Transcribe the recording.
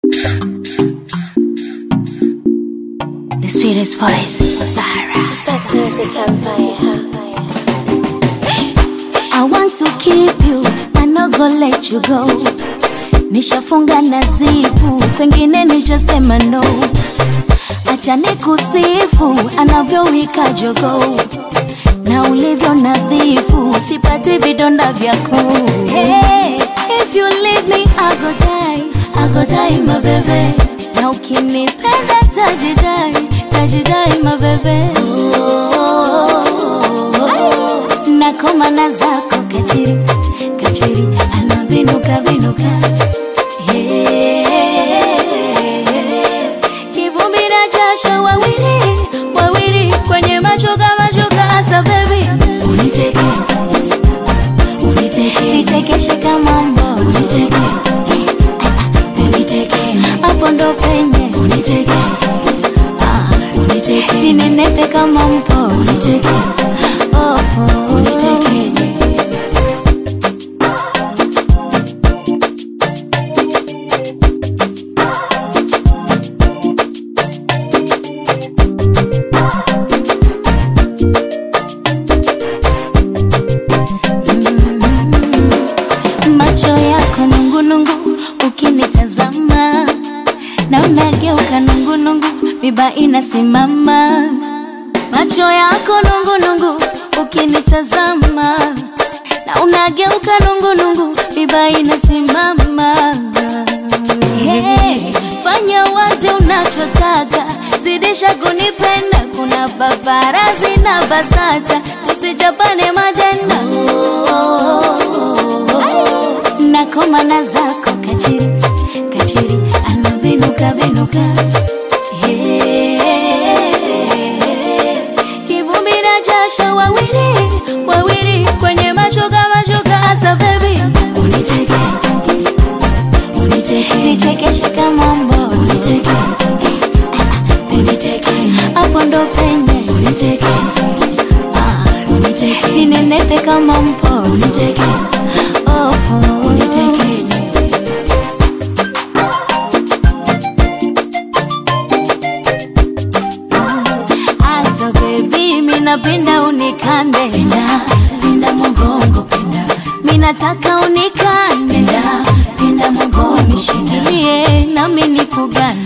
The sweetest voice, Zara. Spec Music Empire. I want to keep you, I no go let you go. Nishafunga na zipu, pengine nishasema no. Acha nikusifu anavyowika jogo na ulivyo nadhifu, sipati vidonda vyako. Hey, if you leave me I go die, I go die my baby. Na ukinipenda tajidai, tajidai my baby. Nakoma na zako kachiri, kachiri, anabinuka binuka. Yeah. Kivumbi na jasho wawili, wawili kwenye mashoka mashoka asa baby. Uniteke, uniteke, nichekeshe kama mbo. Uniteke, uniteke, hapo ndo penye. Uniteke, ah, uniteke, ninenepe kama mpo. Uniteke, oh, oh, uniteke. macho yako nungunungu ukinitazama na unageuka nungunungu miba inasimama macho yako nungunungu ukinitazama na unageuka nungunungu miba inasimama hey, fanya wazi unachotaka zidisha kunipenda kuna babarazi na basata tusijapane majenda nakoma na zako kachiri kachiri anabinuka binuka Yeah. kivumbi na jasho wawili wawili kwenye mashoka mashoka asa baby uniteke uniteke nichekeshe kama mbo uniteke uniteke hapo ndo penye uniteke ah uniteke ninenepe kama mpo uniteke oh, oh uniteke Asa baby, minapenda unikande penda, penda mgongo penda, minataka unikande penda, penda mgongo nishikilie nami nikugane